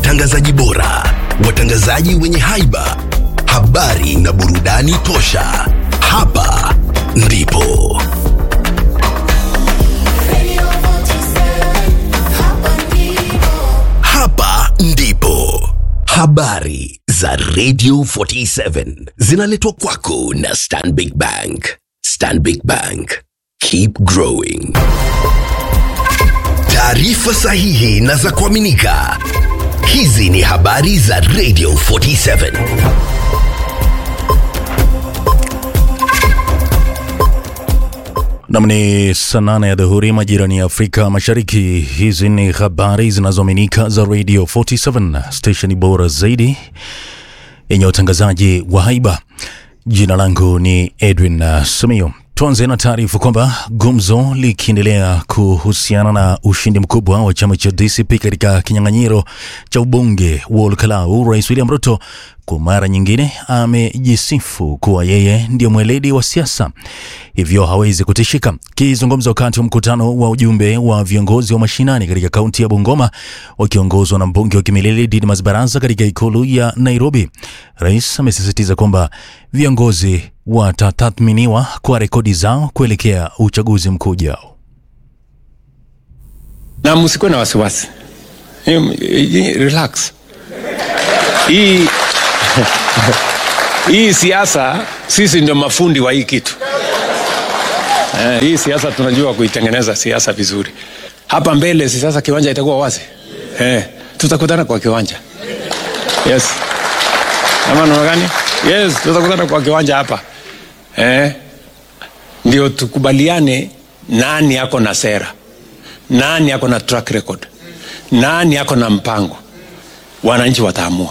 watangazaji bora, watangazaji wenye haiba, habari na burudani tosha. Hapa ndipo hapa ndipo habari za Radio 47 zinaletwa kwako na Stanbic Bank. Stanbic Bank, keep growing. Taarifa sahihi na za kuaminika. Hizi ni habari za Radio 47. Nam ni saa nane ya dhuhuri majirani ya Afrika Mashariki. Hizi ni habari zinazoaminika za Radio 47 stesheni bora zaidi yenye utangazaji wa haiba. Jina langu ni Edwin uh, Samio. Tuanze na taarifa kwamba gumzo likiendelea kuhusiana na ushindi mkubwa wa chama cha DCP katika kinyang'anyiro cha ubunge wa Olkalau, Rais William Ruto kwa mara nyingine amejisifu kuwa yeye ndio mweledi wa siasa, hivyo hawezi kutishika. Kizungumza wakati wa mkutano wa ujumbe wa viongozi wa mashinani katika kaunti ya Bungoma wakiongozwa na mbunge wa Kimilili Didmas Barasa katika ikulu ya Nairobi, rais amesisitiza kwamba viongozi watatathminiwa kwa rekodi zao kuelekea uchaguzi mkuu ujao. na msikuwe na wasiwasi Em, eh, relax hii hii siasa sisi ndio mafundi wa hii kitu eh, hii siasa tunajua kuitengeneza siasa vizuri hapa mbele si sasa kiwanja itakuwa wazi eh, tutakutana kwa kiwanja yes ama namna gani yes tutakutana kwa kiwanja hapa eh, ndio tukubaliane nani ako na sera nani ako na track record nani ako na mpango wananchi wataamua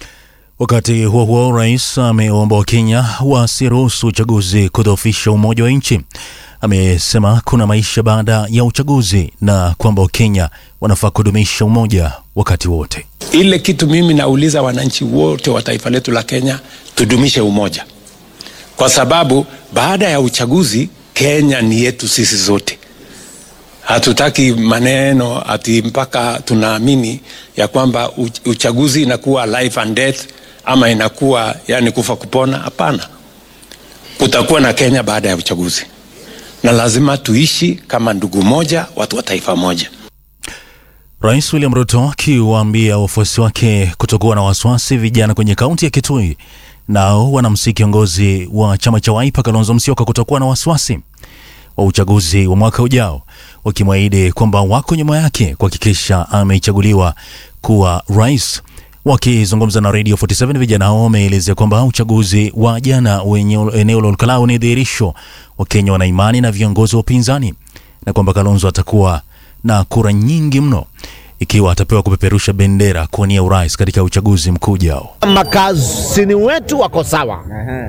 Wakati huo huo, rais ameomba Wakenya wasiruhusu uchaguzi kudhoofisha umoja wa nchi. Amesema kuna maisha baada ya uchaguzi na kwamba Wakenya wanafaa kudumisha umoja wakati wote. ile kitu mimi nauliza wananchi wote wa taifa letu la kenya tudumishe umoja kwa sababu baada ya uchaguzi kenya ni yetu sisi zote hatutaki maneno ati mpaka tunaamini ya kwamba uch- uchaguzi inakuwa life and death ama inakuwa yani kufa kupona hapana kutakuwa na kenya baada ya uchaguzi na lazima tuishi kama ndugu moja watu wa taifa moja Rais William Ruto akiwaambia wafuasi wake kutokuwa na wasiwasi vijana kwenye kaunti ya Kitui nao wanamsihi kiongozi wa chama cha Wiper Kalonzo Musyoka kutokuwa na wasiwasi wa uchaguzi wa mwaka ujao, wakimwahidi kwamba wako nyuma yake kuhakikisha amechaguliwa kuwa rais. Wakizungumza na Radio 47 vijana hao wameelezea kwamba uchaguzi wa jana wenye eneo la Olkalau ni dhihirisho Wakenya wana imani na viongozi wa upinzani na kwamba Kalonzo atakuwa na kura nyingi mno ikiwa atapewa kupeperusha bendera kuwania urais katika uchaguzi mkuu ujao. makazini wetu wako sawa,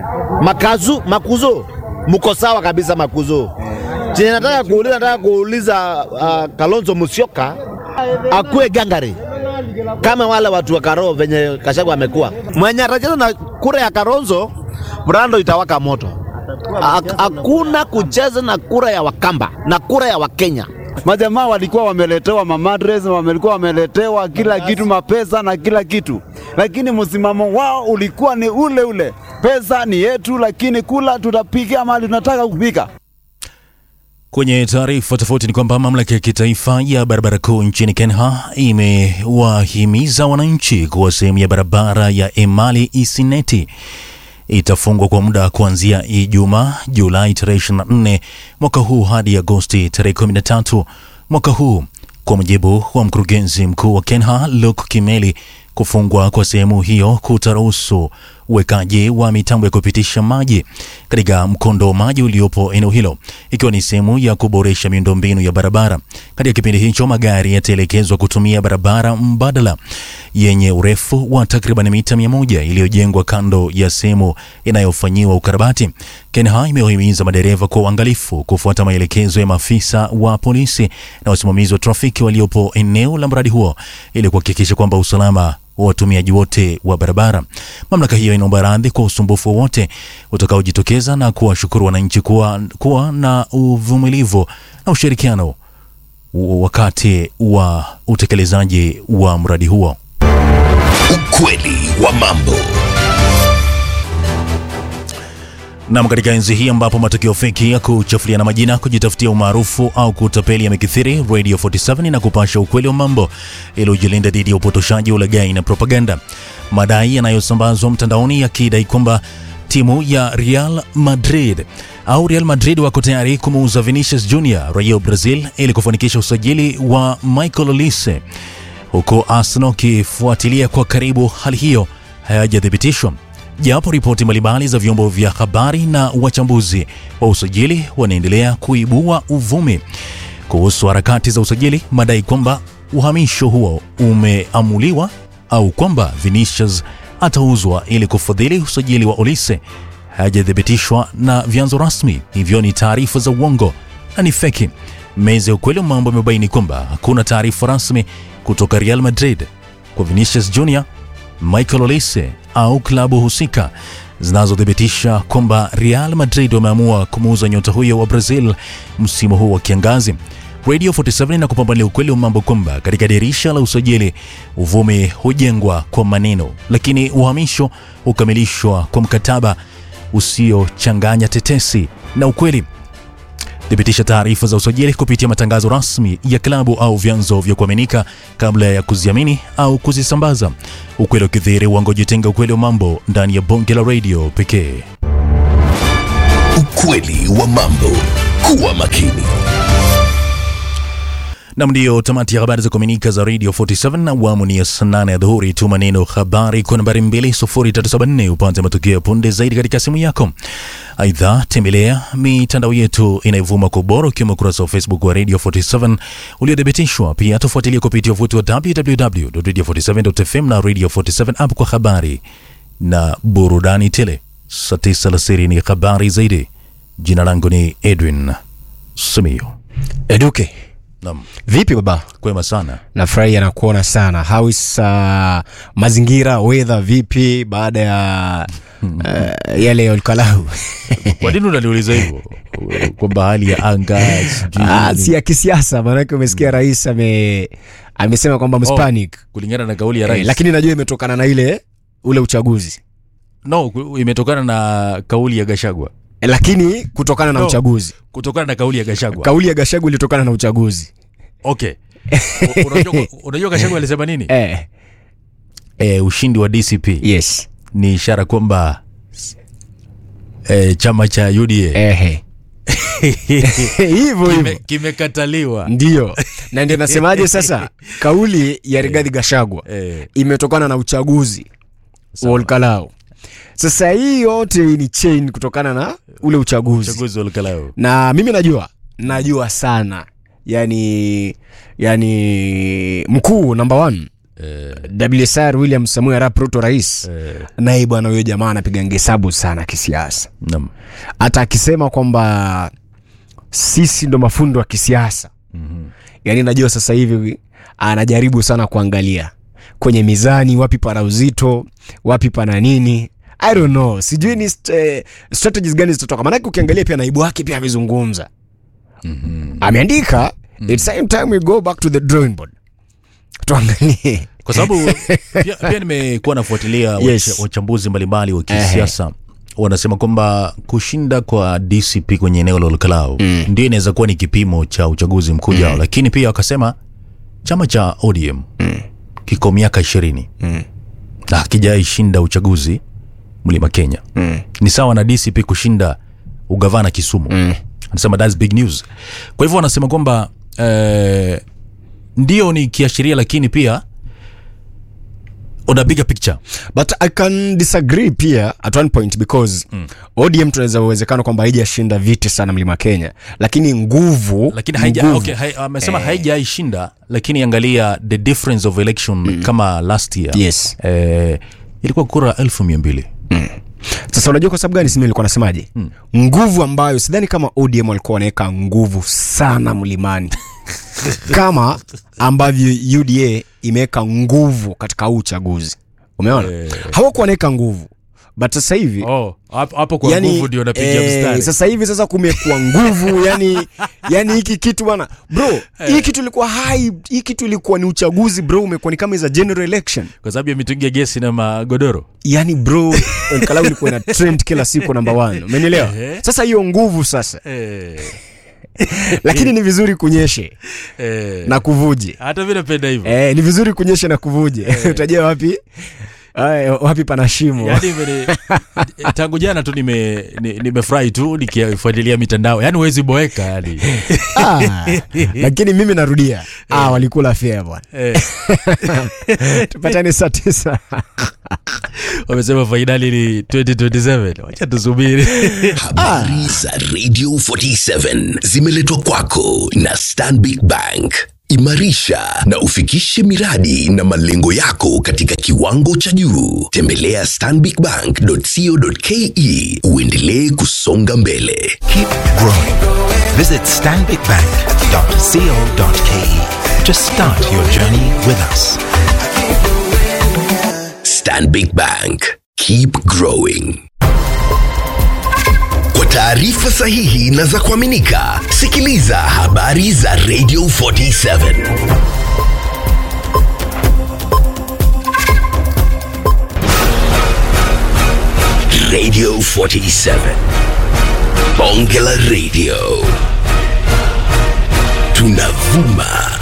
makazu makuzo mko sawa kabisa makuzo. Chenye nataka kuuliza, nataka kuuliza uh, Kalonzo Musyoka akuwe gangari kama wale watu wa Karo venye Kashagu amekuwa mwenye atacheza na kura ya Kalonzo, Brando itawaka moto. Hak- Hakuna kucheza na kura ya Wakamba na kura ya Wakenya. Majamaa walikuwa wameletewa mamadres, walikuwa wameletewa kila kitu, mapesa na kila kitu, lakini msimamo wao ulikuwa ni ule ule, pesa ni yetu, lakini kula tutapiga mali tunataka kupika. Kwenye taarifa tofauti ni kwamba mamlaka ya kitaifa ya barabara kuu nchini Kenya imewahimiza wananchi kuwa sehemu ya barabara ya Emali Isineti itafungwa kwa muda kuanzia Ijumaa Julai tarehe 24 mwaka huu hadi Agosti tarehe 13 mwaka huu, kwa mujibu wa mkurugenzi mkuu wa Kenha Luke Kimeli. Kufungwa kwa sehemu hiyo kutaruhusu uwekaji wa mitambo ya kupitisha maji katika mkondo wa maji uliopo eneo hilo, ikiwa ni sehemu ya kuboresha miundombinu ya barabara. Katika kipindi hicho, magari yataelekezwa kutumia barabara mbadala yenye urefu wa takriban mita mia moja iliyojengwa kando ya sehemu inayofanyiwa ukarabati. KENHA imewahimiza madereva kwa uangalifu kufuata maelekezo ya maafisa wa polisi na wasimamizi wa trafiki waliopo eneo la mradi huo ili kuhakikisha kwamba usalama wa watumiaji wote wa barabara. Mamlaka hiyo inaomba radhi kwa usumbufu wowote utakaojitokeza na kuwashukuru wananchi kuwa, kuwa na uvumilivu na ushirikiano wakati wa utekelezaji wa mradi huo. Ukweli wa mambo. Nam, katika enzi hii ambapo matukio feki ya kuchafuliana majina, kujitafutia umaarufu au kutapeli yamekithiri, Radio 47 na kupasha ukweli wa mambo ili ujilinda dhidi ya upotoshaji, ulaghai na propaganda. Madai yanayosambazwa mtandaoni yakidai kwamba timu ya Real Madrid au Real Madrid wako tayari kumuuza Vinicius Junior raia wa Brazil ili kufanikisha usajili wa Michael Olise, huku Arsenal kifuatilia kwa karibu hali hiyo hayajathibitishwa japo ripoti mbalimbali za vyombo vya habari na wachambuzi wa usajili wanaendelea kuibua uvumi kuhusu harakati za usajili, madai kwamba uhamisho huo umeamuliwa au kwamba Vinicius atauzwa ili kufadhili usajili wa Olise hayajathibitishwa na vyanzo rasmi, hivyo ni taarifa za uongo na ni feki. Meza ya ukweli wa mambo imebaini kwamba hakuna taarifa rasmi kutoka Real Madrid kwa Vinicius Junior Michael Olise au klabu husika zinazothibitisha kwamba Real Madrid wameamua kumuuza nyota huyo wa Brazil msimu huu wa kiangazi. Radio 47 na kupambalia ukweli wa mambo kwamba katika dirisha la usajili uvumi hujengwa kwa maneno, lakini uhamisho hukamilishwa kwa mkataba usiochanganya tetesi na ukweli. Thibitisha taarifa za usajili kupitia matangazo rasmi ya klabu au vyanzo vya kuaminika kabla ya kuziamini au kuzisambaza. Ukweli ukidhihiri, uongo jitenga. Ukweli wa mambo ndani ya bonge la radio pekee. Ukweli wa mambo. Kuwa makini. Nam, ndiyo tamati ya habari za kuaminika za Radio 47 na awamu ni ya saa nane ya dhuhuri. Tuma neno habari kwa nambari 20374 upate matukio ya punde zaidi katika simu yako. Aidha, tembelea mitandao yetu inayovuma kwa ubora ukiwemo ukurasa wa Facebook wa Radio 47 uliothibitishwa. Pia tufuatilie kupitia uvuti wa www.radio47.fm na Radio 47 app kwa habari na burudani tele. Saa tisa alasiri ni habari zaidi. Jina langu ni Edwin Simiyu. Eduke, Nam, vipi baba? kwema sana. Nafurahi anakuona sana. How is uh, mazingira weather vipi baada ya uh, yale ya Olkalau? Kwa nini unaniuliza hivyo? Kwamba hali ya anga sijui Ah, nini? si ya kisiasa, maanake umesikia rais ame amesema kwamba mspanic kulingana na kauli ya rais eh, lakini najua imetokana na ile ule uchaguzi no, ku- imetokana na kauli ya Gashagwa, eh, lakini kutokana na No. uchaguzi kutokana na kauli ya Gashagwa. kauli ya Gachagua ilitokana na uchaguzi Okay, U- unajua, unajua Gashagwa alisema nini? eh, Eh, ushindi wa DCP yes ni ishara kwamba eh, chama cha UDA eh, hivyo kime- hivyo kimekataliwa. ndio na ndio nasemaje sasa kauli ya Rigathi Gachagua Eh, imetokana na uchaguzi wa Olkalau. Sasa hii yote ni chain kutokana na ule uchaguzi, uchaguzi wa Olkalau. na mimi najua najua sana yani yani mkuu namba one WSR William Samuel Arap Ruto rais Eh, naye bwana huyo jamaa anapiga hesabu sana kisiasa, naam. hata akisema kwamba sisi ndo mafundo wa kisiasa yani najua sasa hivi anajaribu sana kuangalia kwenye mizani wapi pana uzito wapi pana nini i don't know sijui ni st eh, strategies gani zitatoka maanake ukiangalia pia naibu wake pia amezungumza ameandika it's time time we go back to the drawing board tuangalie kwa sababu pia, pia nimekuwa nafuatilia Yes. wacha- wachambuzi mbalimbali wa kisiasa wanasema kwamba kushinda kwa DCP kwenye eneo la Olkalau mm. ndio inaweza kuwa ni kipimo cha uchaguzi mkuu ujao, lakini pia wakasema chama cha ODM mm. kiko miaka ishirini mm. na hakijaishinda uchaguzi mlima Kenya mm. ni sawa na DCP kushinda ugavana Kisumu mm. anasema that's big news. Kwa hivyo wanasema kwamba eh, ndio ni kiashiria, lakini pia on a bigger picture but i can disagree pia at one point because mm. odm tunaweza uwezekano kwamba haijashinda viti sana mlima kenya lakini nguvu lakini haija, nguvu. okay, hai, amesema haijaishinda lakini angalia the difference of election kama last year Yes. eh, ilikuwa kura elfu mia mbili sasa unajua kwa sababu gani simi nilikuwa nasemaje mm. nguvu ambayo sidhani kama odm walikuwa wanaweka nguvu sana mlimani kama ambavyo uda imeweka nguvu katika huu uchaguzi umeona Eh. hawakuwa wanaweka nguvu but sasa hivi oh, hapo hapo kwa nguvu ndio napiga eh, mstari sasa hivi sasa kumekuwa nguvu yani yani hiki kitu bana bro hii kitu ilikuwa hai hii kitu ilikuwa ni uchaguzi bro umekuwa ni kama za general election kwa sababu ya mitungi ya gesi na magodoro yani bro kalau ilikuwa ina trend kila siku namba one umenielewa Ehe. sasa hiyo nguvu sasa eh, lakini ni vizuri kunyeshe eh. na kuvuje hata mi napenda hivyo eh, ni vizuri kunyeshe na kuvuje utajua wapi Ay, wapi pana shimo yaani imeni- tangu jana tu nime ni- nimefurahi tu nikifuatilia mitandao yaani huwezi boeka yani ah, lakini mimi narudia ah, walikula fea bwana eh, tupatane saa tisa wamesema fainali ni 2027 wacha tusubiri Habari za Radio 47 zimeletwa kwako na Stanbic Bank. Imarisha na ufikishe miradi na malengo yako katika kiwango cha juu. Tembelea stanbicbank.co.ke uendelee kusonga mbele. Keep growing. Visit stanbicbank.co.ke to start your journey with us. Stanbic Bank. Keep growing. Kwa taarifa sahihi na za kuaminika, sikiliza habari za Radio 47. Radio 47. Bonge la Radio. Tunavuma